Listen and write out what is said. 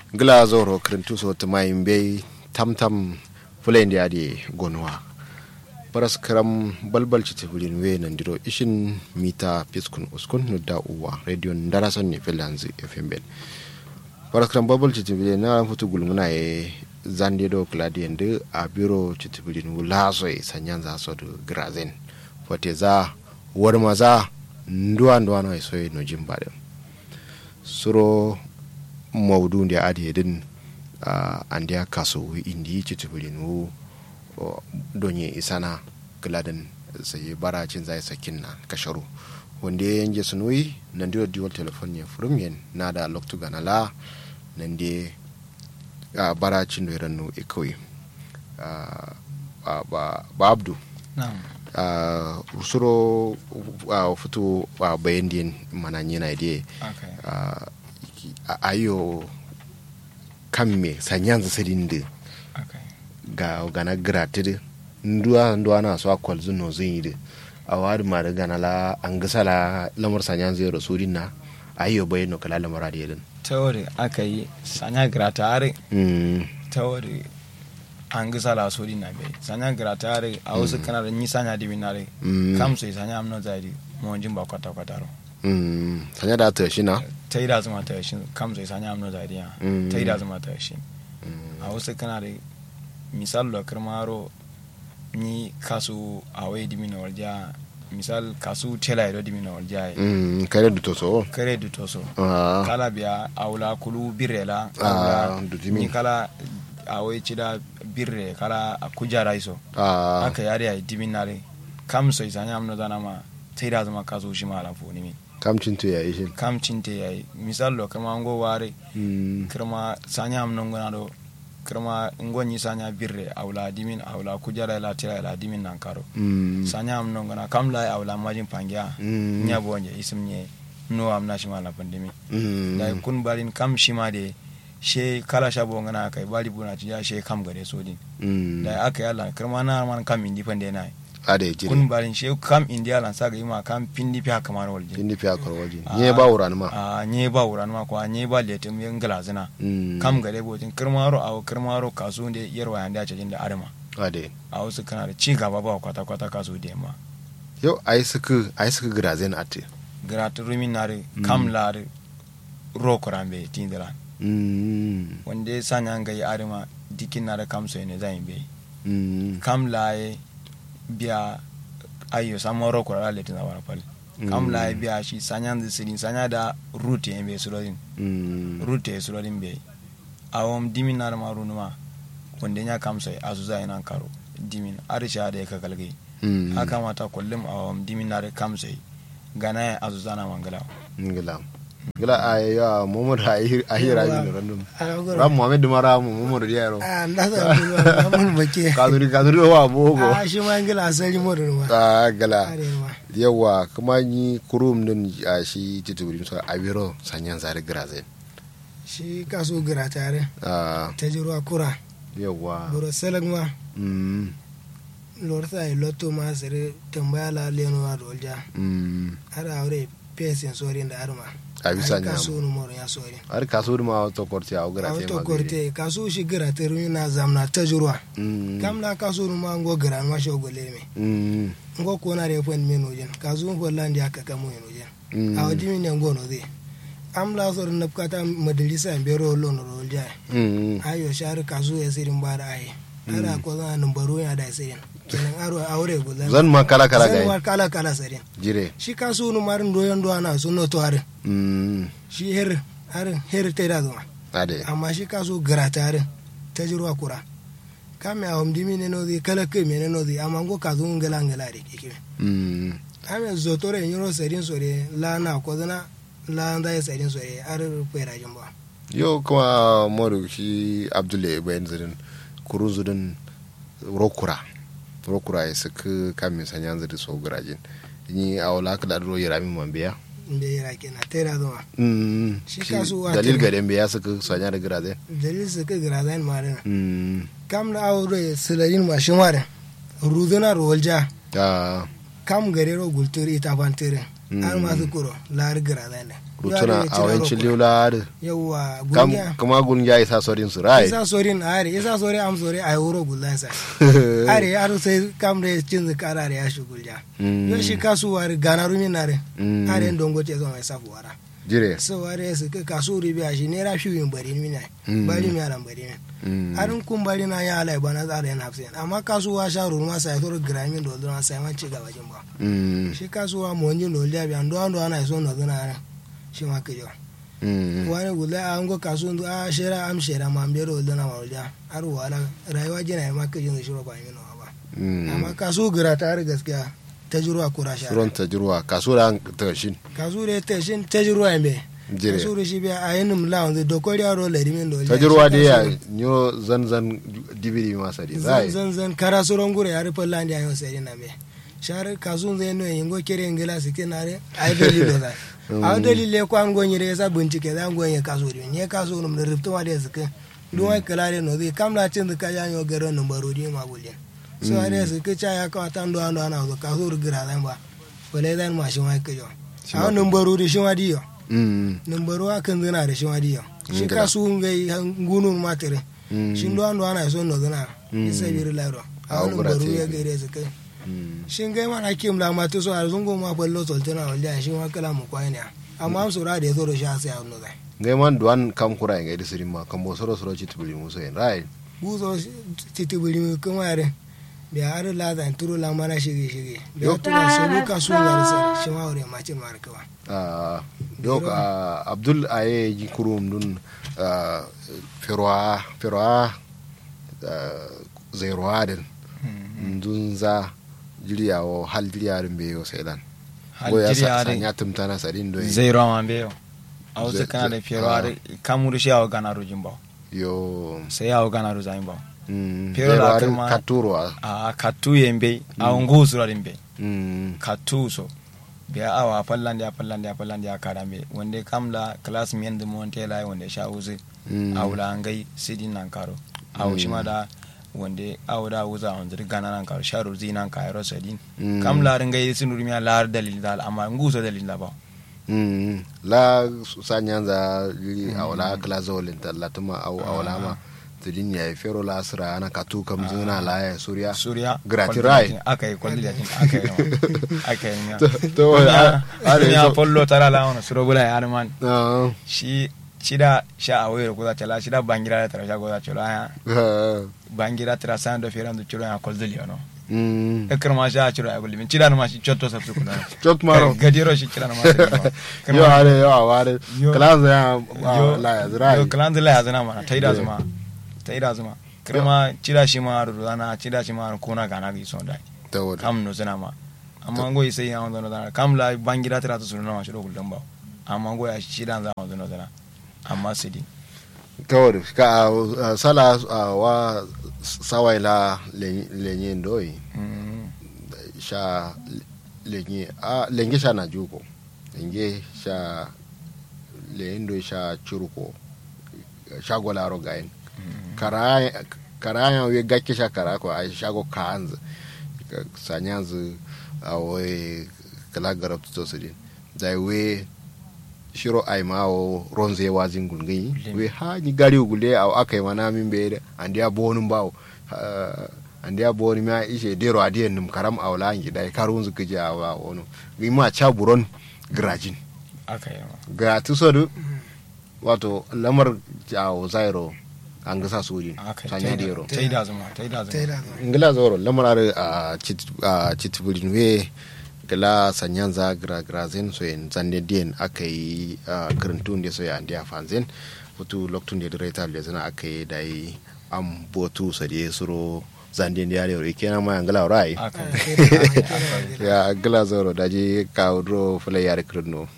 gila zoro krintuso tumayin bai tamtam fulen da ade gonuwa paras karam balbal ci tibirin we nan diro ishin mita piskun uskun no da uwa radio ndara son ne filanzi fm ben paras karam balbal ci tibirin na futu gulmuna ye zande do kladi nde a biro ci tibirin wula so e sanyan za so do grazen fote za warma za nduwa nduwa no so no jimbaden suro maudu da adi din uh, an da kaso indi ci tibirin wu donye isana gladen sai baracin zai sakin na kasharu wanda ya yanke sunoyi nan da diwal telefon ya furum yen na da loktu ganala nan da uh, baracin da rannu ikawai uh, uh, ba, ba abdu uh, suro uh, fito uh, bayan din mananyi na da Okay. uh, ayo kan me sanyan zasadin da Okay. ga gana gratis nduwa nduwa na so akwal zuno zin yi a wadi ma da gana la an gasa la lamar sanyan zai rasu din na ayo bai no kala lamar da yadin Tawari aka yi sanya gratare mm tawari an gisa la sodi na bai sanya gratare a wasu kana da ni sanya dibi na re Mm. kam sai sanya amno zari mo jin ba kwata kwata ro mm sanya da ta shi na ta yi da zuma ta shi kam sai sanya amno zari ya Mm. ta yi da zuma ta shi a wasu kana da misal da karmaro ni kasu a wai dimi na warja misal kasu tela ya dimi na warja mm kare da to so kare du toso ah kala biya awla kulu birrela Ah, awla dutimi. ni kala awai cida birre kala a kujara iso ah aka yare ay diminare kam so isanya amno dana ma taida zama kaso shi mala fo ni mi kamcin to ya yi shi kam cinte yayi misal lo kama ngo ware mm kirma sanya amno ngona do kirma ngoni sanya birre awla dimin awla kujara la tira la dimin nan karo mm sanya amno ngona kam la awla majin pangya Mm. nya bonje isim nye no amna shi mala pandemi mm da kun barin kam shi ma de she kala shabo ngana kai bali buna ci ya she kam gare so din mm da aka yalla kirma na man kam indi pande na ade jiri kun barin she kam indi yalla sa ga yima kam pindi fi haka man walje indi fi akwar waje Ah. ne ba wuran ma a nye ba wuran ma ko a nye ba letum yen glazina mm kam gare botin kirma ro aw kirma ro kasu de yarwa yanda ce jin da arma ade a wasu kana da ci gaba ba kwata kwata kasu de ma yau ai suka ai suka grazen ate gratu rumin nare kam lare ro kurambe tindira mm wanda ya sanya ga yi arma dikin na da kam so ne zan be mm kam laye biya ayo samo ro ko la letin zawara pal kam laye biya shi sanya da sirin sanya da route en be surodin mm route e surodin be awom dimin na ma runuma wanda nya kam so azu za ina karo dimin arisha da ka kalge mm haka mata kullum awom dimin na da kam so gana ya azu zana mangala ngila ngila ay ya momod ay ay raji no random Alagoro. ram mohammed mara mo momod dia ro Ah, ndasa bulwa mun bake. kaduri kaduri wa bogo Ah, shi ma ngila asali modin wa. ah gala Are ma. yawa kuma ni kurum din a shi titubiri so abiro sanyan zare grazen Shi kaso gira tare. ah Ta ji ruwa kura. yawa Buro salag ma. mm Lorta ai lotto ma sare tambaya la leno wa dolja. mm Har aure pesin sorin da arma. a bisa Kaso nyam nu moro ya sorin. har kaso ma to korti a gra te Auto ma korte kaso shi gira te rumi na zamna ta ji ruwa. mm Kam na kaso nu ma ngo gira ma shi ogole me. mm Ngo ko na re fon me no jen. Kaso ko landi aka kamo no jen. mm a wajen ne ngono zai am la sor na kata majalisa en bero lo no rol ja mm ayo shar kazu ya sirin bara ai ara ko za nan baro ya da sirin kenan aro aure go zan zan ma kala kala zan ga war kala kala sirin jire shi kasu no marin doyon do ana so no to are mm shi her har her te da zuma ade amma shi kasu grata are ta jirwa kura kame a homdi mi ne no di kala ke mi ne no di amma go kazu ngala ngala de kike mm ame zotore nyoro sirin sore la na ko zana la nda ya sirin sore ar pera jamba yo kuma moru shi abdullahi bayan zirin kurun zudin rokura rokura ya suka kamin sanyan ziri so gurajin ni a wala ka da ro yara min man biya mbe yira kenan tera zuma mm Shi shi kasu wa dalil kenan. ga den biya suka sanya da guraje dalil su ka gira zain mare mm kam na aure silarin mashin mare ruduna rolja ah kam gare ro gulturi ita bantere har masu kuro lar gira zai ne rutuna a wancin liula da yawa kam gungiya kuma gun ya isa sorin su rai isa sorin are isa sori am sori ay wuro gulan sa are aro sai kam re cin kara re ya shugulja Mm. yo shi kasu war gana rumi nare Mm. are ndongo te zo mai safu wara jire so ware su ka kasu ribi a shi ne ra shi yin bari mi ne Mm. bari mi aran bari mi Mm. harin kun bari na ya alai bana tsara yana hafsin amma kasuwa sha rurma sai to gramin do don sai man ci gaba jin ba Mm. shi kasuwa mo nyi no liya bi ando ando ana so no dona ara shi ma ke jo Mm. wani gula an go kasu ndu a shera am shera ma mbero dona ma liya har wala rayuwa jina ma ke jin shiro ba mi no ba Mm. amma kasu gira ta har gaskiya tajruwa kura sha suron ta jirwa kasuwa ta shin kasu re te shin tajruwa mbe jire kasu re shi bi a yinum la on do ko ria ro le rimin do ta jirwa da ya nyo zan zan dibiri masa di zan zai zan zan kara soron gure ya rufe landi ayo sai na me shar kasun zai no yingo kere ngila sike nare ai dalilo da a dalile ko an gonyi re sa bincike zan gonye kaso di ne kaso num da rufto ma da sike duwa kala de no zai kamla cin da kaya yo garo num baro di ma bulin so are sike cha ya ka tan do ando ana zo kaso gira zan ba wale zan ma shi ma ke yo a num baro di shi ma di yo Mm. num baro akan zina da shi ma di yo shi Ngila. kasu ngai gunun matere Mm. shin do ando ana so no zina Mm. isa biri lairo Ah, a wani gura baru te ya ke. gaire su kai Mm. shin gai mana kim la ma to so a zungo ma ballo toltana wanda shi ma kala mu kwai ne amma am sura da yazo da sha sai a nuna ngai man duwan kam kura ngai disiri ma kam bo soro soro chit buli muso en rai buzo titi buri mu kuma yare da har la zan turo la mana shige shige da Yo. to ba so luka su ga sai shi ma wure ma cin mar kawa Ah, donc ah, abdul aye ji kurum dun ah, feroa feroa ah, zeroa den dun za jiriyawo hal jiriyarin be yo sedan go ya sa sanya tumtana sadin do zero ma be yo a wasu Ze- kana da ze- fiyarwa ah. da kamuru shi yawo gana rujin ba yo sai yawo gana rujin ba mm, Pero la zeroarin kama- katurwa a katu yembe a ungu surarin be mm, katu so biya awa fallande a fallande a fallande a karambe wanda kamla class mi yanda mon tela wanda sha uzi mm, awla ngai sidin nan karo aw Mm. shima da wanda awda wuza on zir gana nan karo sharu zinan kayro sadin mm, kam lar ngai sinuri mi lar dalil dal amma nguso dalil da ba mm, la sanyanza jiri awla klazo lenta latuma aw awla ma tudin ya fero la asra ana katu kam zuna la ya surya suriya Grati kwalli rai. da tin, aka yi kwalli da tin aka yi ma aka yi ma to to a- are ya so pollo tara la ona suro bula ya man ah, shi shida sha awero ko za tala shida bangira da tara sha ko za tala ya ah, bangira tara san do firan do chiro ya kolzeli ono mm. ekar ma sha chiro ya bulimi chida no ma shi chotto sa su kula chok maro gadiro shi chira no ma sa yo are yo aware Yo. klazo ya yo la ya zrai yo kalanzi la yazana mana taida Yeah. zuma taida zuma kirma chida shi ma ru dana chida shi ma ru kona gana gi son dai ta wada kam no zana ma amma ngo sai ya on dana kam la bangira tara to sunu ma shiro kullum ba amma ngo ya chida za on dana amma sidi ta wada ka ah, sala ah, wa sawai la lenye ndoi Mm. sha lenye a lenge sha na juko lenge sha lendo sha churuko sha golaro gain karaya karaya we gakke sha kara ko a shago kanz sanyanzu a we kala garab to sidin dai we shiro ai mawo ronze wazin gungai Lim. we ha ni gari gule a akai mana min be andi a bonun bawo andi a boni ma ishe dero adiyen num karam awla ngi dai karun zu kije awa wono gi ma cha buron grajin aka yi ma ga tusodu wato lamar jawo zairo an gasa sojin aka yi sanya taida- dero taida zuma taida ta zuma da ngila zoro lamar a chitburin we gala sanyan za gra grazen so en zande dien aka yi karantun da so ya andi a fanzen futu loktun da direta da zana aka yi dai am botu sa de suro zande da yare kenan ma ngala rai aka ta yi da ya gila zoro daji ka dro fule yare krno